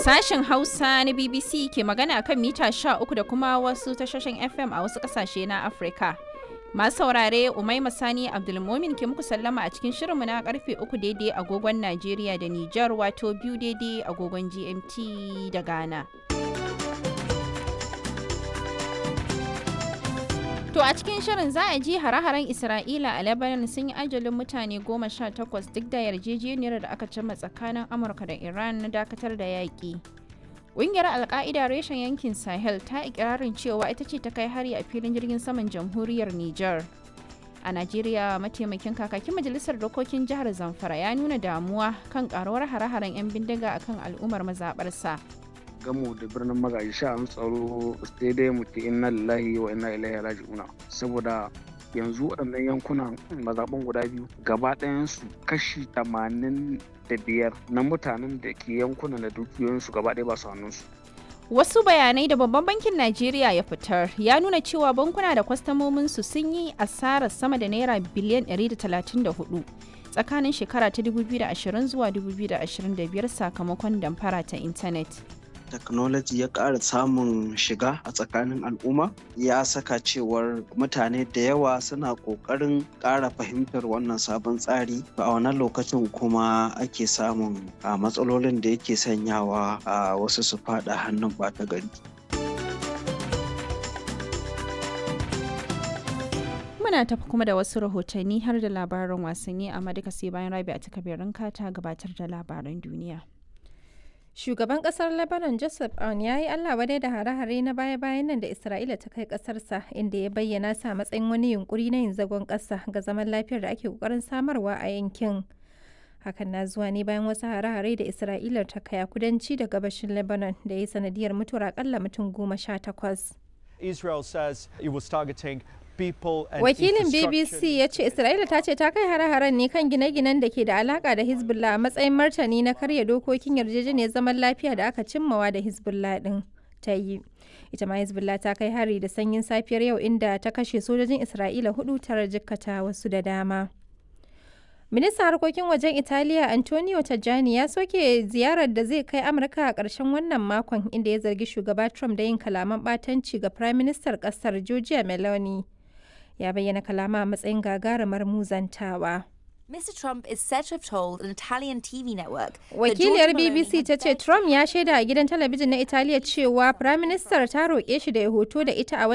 Sashen Hausa na BBC ke magana kan mita 13 da kuma wasu tashoshin FM a wasu ƙasashe na Afirka. Masu saurare Umaima Sani Abdulmomin ke muku sallama a cikin shirinmu na karfe 3 daidai agogon Najeriya da Nijar wato biyu daidai agogon GMT da Ghana. To a cikin shirin za a ji hare-haren Isra'ila a Lebanon sun yi ajalin mutane goma sha takwas duk da yarjejeniyar da aka cimma tsakanin Amurka da Iran na dakatar da yaƙi. Ƙungiyar Alƙa'ida reshen yankin Sahel ta ikirarin cewa ita ce ta kai hari a filin jirgin saman jamhuriyar Nijar. A Najeriya mataimakin kakakin majalisar dokokin jihar Zamfara ya nuna damuwa kan karuwar hare-haren 'yan bindiga akan al'ummar mazaɓarsa. gamu da birnin magaji sha'an tsaro sai dai mu ce inna lillahi wa inna ilaihi raji'una saboda yanzu waɗannan yankunan mazaɓan guda biyu gaba ɗayansu kashi tamanin da biyar na mutanen da ke yankunan da dukiyoyinsu gaba ɗaya ba su hannunsu Wasu bayanai da babban bankin Najeriya ya fitar ya nuna cewa bankuna da kwastamominsu sun yi asarar sama da naira biliyan 134 tsakanin shekara ta 2020 zuwa 2025 sakamakon damfara ta intanet. technology ya ƙara samun shiga a tsakanin al'umma ya saka cewar mutane da yawa suna ƙoƙarin ƙara fahimtar wannan sabon tsari a wannan lokacin kuma ake samun a matsalolin da yake sanyawa a wasu su faɗa hannun ɓata gari Muna tafi kuma da wasu rahotanni har da labaran wasanni amma duka sai bayan rabi a takabirin ta gabatar da labaran duniya. Shugaban kasar Lebanon Joseph Aoun ya yi Allah wadai da hare-hare na baya-bayan nan da Isra'ila ta kai kasarsa inda ya bayyana sa matsayin wani yunkuri na yin zagon ƙasa ga zaman lafiyar da ake kokarin samarwa a yankin. Hakan na zuwa ne bayan wasu hare-hare da Isra'ilar ta kai a kudanci da gabashin Lebanon da ya sanadiyar mutuwar akalla mutum goma sha takwas. Israel says it was targeting people and Wakilin infrastructure. BBC ya ce Isra'ila ta ce ta kai hare-haren ne kan gine-ginen da ke da alaka da Hezbollah a matsayin martani na karya dokokin yarjejeniyar zaman lafiya da aka cimmawa da Hezbollah din ta yi. Ita ma Hezbollah ta kai hari da sanyin safiyar yau inda ta kashe sojojin Isra'ila hudu tare jikkata wasu da dama. Ministan harkokin wajen Italiya Antonio Tajani ya soke ziyarar da zai kai Amurka a ƙarshen wannan makon inda ya zargi shugaba Trump da yin kalaman ɓatanci ga Prime Minister ƙasar Giorgia Meloni. Ya bayyana kalama a matsayin gagarumar muzantawa. Mr. Trump is said to have told an Italian TV network. that Wakiliyar Giorgia Meloni BBC had ta ce begged Trump ya shaida a gidan talabijin na Italiya cewa Prime Minister ta roƙe shi da ya hoto da ita a